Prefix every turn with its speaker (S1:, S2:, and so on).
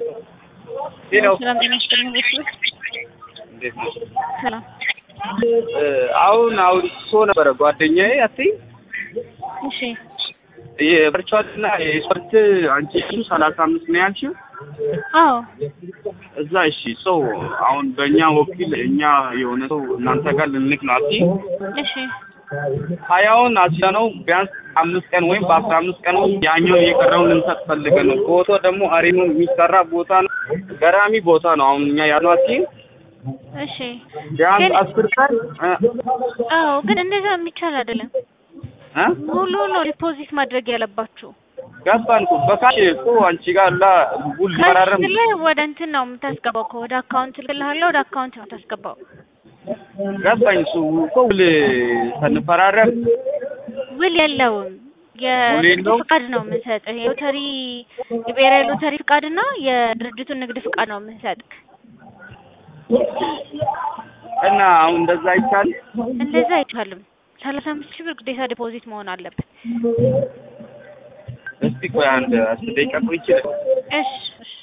S1: ሌላው
S2: ሰላም ጤና ይስጥልኝ ቤተሰብ
S1: እንዴት ነው?
S2: ሰላም
S1: አሁን አውርቶ ነበረ ጓደኛዬ አትይ
S2: እሺ
S1: የቨርቹዋል እና የስፖርት አንቺ ሰላሳ አምስት ነው ያልሽው
S2: አዎ
S1: እዛ እሺ ሰው አሁን በእኛ ወኪል እኛ የሆነ ሰው እናንተ ጋር ልንልክ ነው አትይ
S2: እሺ
S1: ሀያውን አስያ ነው ቢያንስ አምስት ቀን ወይም በአስራ አምስት ቀን ውስጥ ያኛውን የቀረውን ልንሰጥ ፈልገን ነው። ቦታው ደግሞ አሪኑ የሚሰራ ቦታ ነው። ገራሚ ቦታ ነው። አሁን እኛ ያለው አትይ
S2: እሺ
S1: ቢያንስ
S2: ግን
S1: አስር ቀን እ
S2: አዎ ግን እንደዛ የሚቻል አይደለም
S1: እ
S2: ሙሉ ነው ዲፖዚት ማድረግ ያለባችሁ
S1: ገባን እኮ በካሽ እኮ አንቺ ጋር ላ ውል ፈራረም
S2: ካሽ ላይ ወደ እንትን ነው የምታስገባው እኮ ወደ አካውንት ልክልሃለሁ ወደ አካውንት ነው የምታስገባው
S1: ገባኝ። እሱ እኮ ውል ስንፈራረም
S2: ውል የለውም
S1: ውል
S2: የንግድ
S1: የለውም?
S2: ፍቃድ ነው የምንሰጥህ የሎተሪ የብሔራዊ ሎተሪ ፍቃድ እና የድርጅቱን ንግድ ፍቃድ ነው የምንሰጥህ
S1: እና አሁን እንደዛ ይቻል
S2: እንደዛ አይቻልም ሰላሳ አምስት ሺህ ብር ግዴታ ዲፖዚት መሆን አለበት
S1: እስቲ ቆይ አንድ አስር ደቂቃ ቆይቼ
S2: እሺ እሺ